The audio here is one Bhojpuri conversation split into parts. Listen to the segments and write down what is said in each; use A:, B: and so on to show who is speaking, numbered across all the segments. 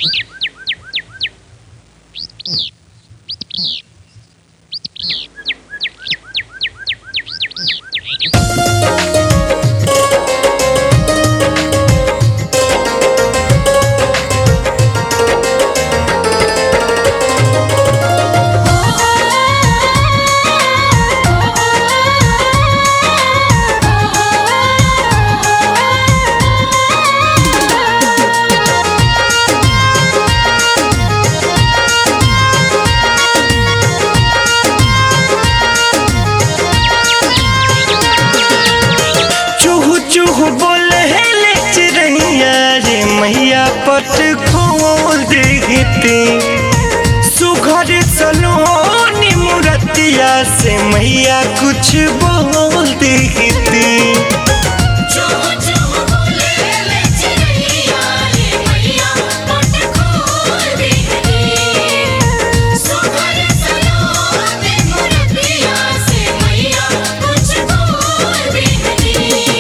A: चूहू चूहू बोले ले चिड़ैया रे मैया पट खोल देती सुघर सलोनी मुरतिया से मैया कुछ बोल देती
B: जो जो बोले ले चिड़िया रे मैया पट खोल देती सुघर सलोने मुरतिया से मैया कुछ बोल देती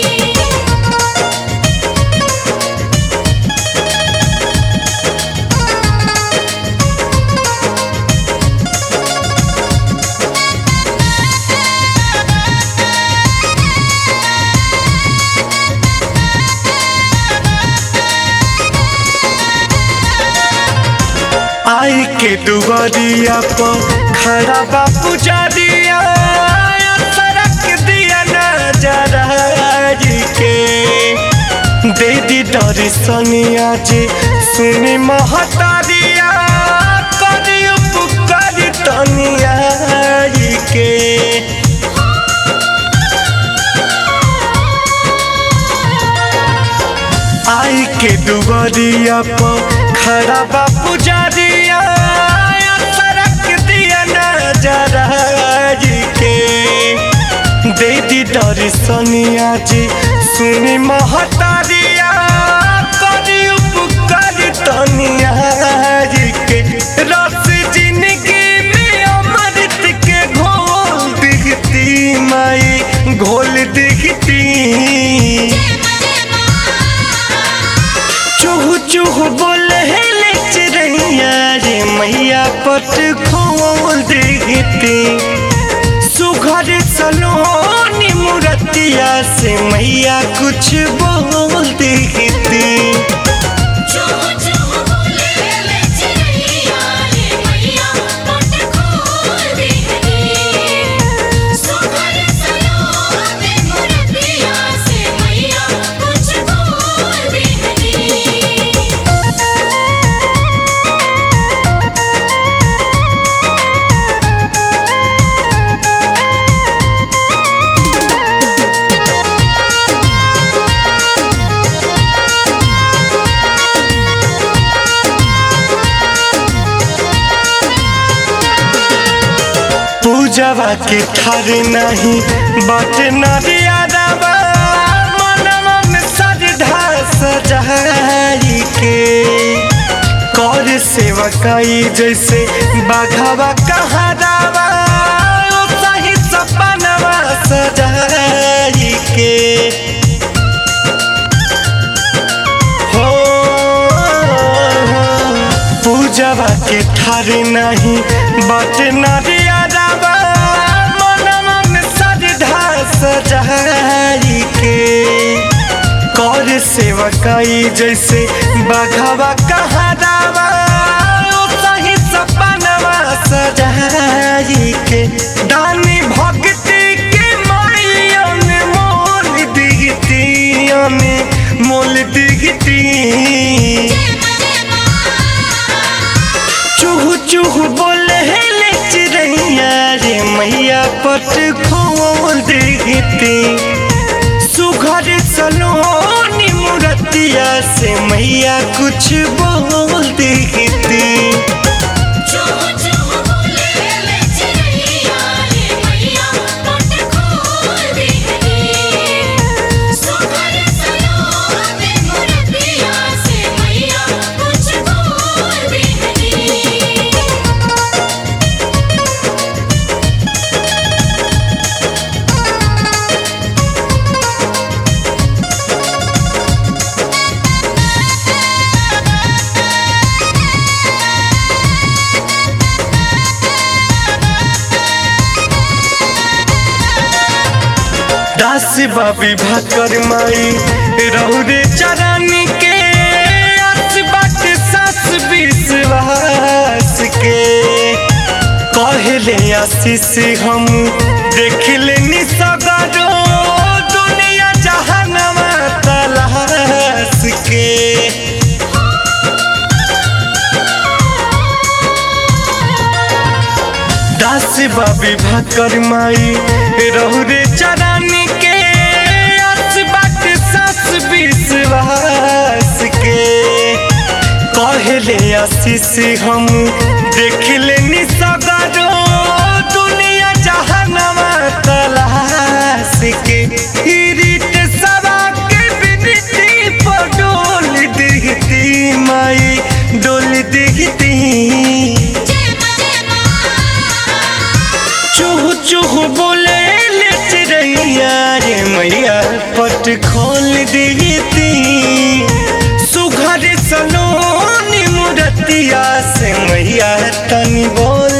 A: आई के दुआरिया पर खड़ा बा पुजारिया सड़क दिया नजरा के दे दी दर्शनिया जी सुनी महतारिया करी उपकार तनिया के आई के दुआरिया पर खड़ा बा पुजारिया सड़क दिया नजरा के दे दी दर्शनिया जी सुनी महतारिया करी उपकार तनिया के रस जिंदगी में अमृत के घोल दिखती माई घोल दिखती चूहू चूहू बोले ले चिड़ैया रे मैया पट खोल देती सुघर सलोनी मुरतिया से मैया कुछ बोल देती
B: जो जो बोले ले चिड़िया रे मैया पट खोल देती सुघर सलोने मुरतिया से मैया कुछ बोल देती
A: पूजवा के ठार नहीं बट नरियादवा मनवा में सजधा सजाई के कर सेवकाई जैसे बाघावा कहादावा ओ सही सपनवा सजाई के हो पूजवा के ठार नहीं बट नरियादवा मनवा में सजधा सजाई के कर सेवकाई जैसे बाघावा कहादावा ओ सही सपनवा सजाई के दानी भक्ति के मायन मोल दिगती मोल दिगती चूहू चूहू बोले ले चिड़ैया रे मैया पट खोल देती सुघर सलोनी मुरतिया से मैया कुछ बोल देती
B: जो जो बोले ले चिड़िया रे मैया पट खोल देती सुघर सलोने मुरतिया से मैया कुछ बोल देती
A: हो दास बाबी भाकर माई रौरे चरानी के आस बाट सास विश्वास के कहले आशीष हम देख लेनी सगरो दुनिया जहानवा तलाश के दास बाबी भाकर माई रहुरे चरानी के आस बाट सास विश्वास के कहले आशीष हम देख लेनी सगरो दुनिया जहानवा तलाश के रीत सवा के बिनती पर डोल दिखती माई डोल दिखती
B: जय मां जय मां
A: चूह चूह बोले ले चिड़ैया रे मैया पट खोल देती सुघर सलोनी मुरतिया से मैया तनी बोल